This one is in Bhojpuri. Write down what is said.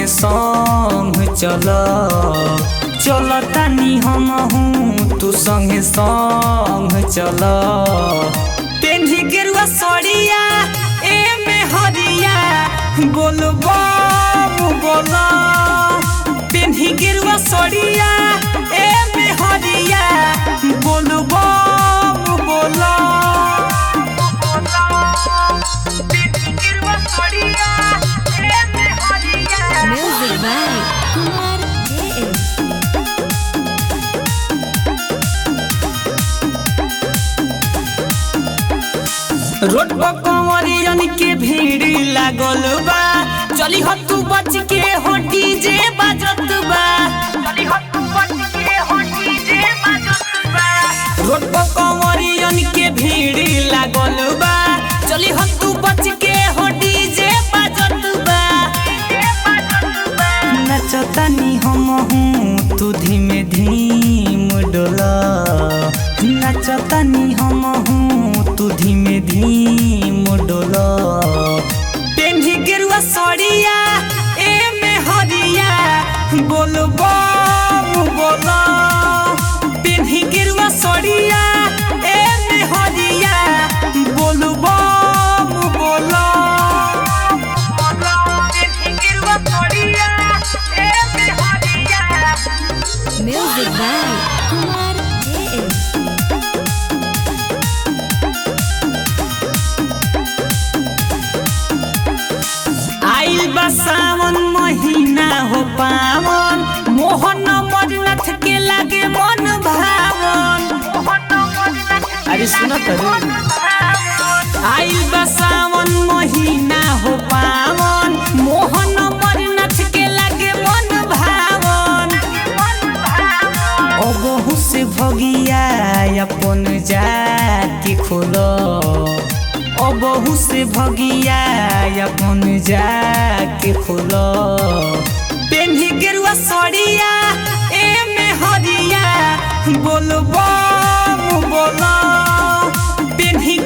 संग चल चल तानी हम हूँ तू संगे संग चल पेन्ही गेरुआ सड़िया ए में हरिया बोल बम बोल पेन्ही गेरुआ सड़िया ए में हरिया बोल बम बोल Music by Kumar JM. Road पर कंवरियन के भीड़ लागल बा चली हो तू बच के हो डीजे बाजत बा रोड पर कंवरियन के भीड़ लागल बा चली हो तू बच के हो डीजे बाजत बा नचतानी हम हूँ तू धीमे धीम डोला नचतानी हम हूँ तू धीमे धीम डोला पेन्ही गेरुआ सड़िया ए में हरिया बोल बम बोला पेन्ही गेरुआ सड़िया ए में हरिया बोल बम बोला Music by Kumar JM. आइल बा सावन महीना हो पावन मोहन मरनाथ के लागे मन भावन अरे सुनो तो आइल बा सावन महीना हो पावन मोहन मरनाथ के लागे मन भावन अबहु से भगिया अपन जाति खोलो अबहु से भगिया अपन जाके खोलो पेन्ही गेरुआ सड़िया ए में हरिया बोल बम बोलो पेन्ही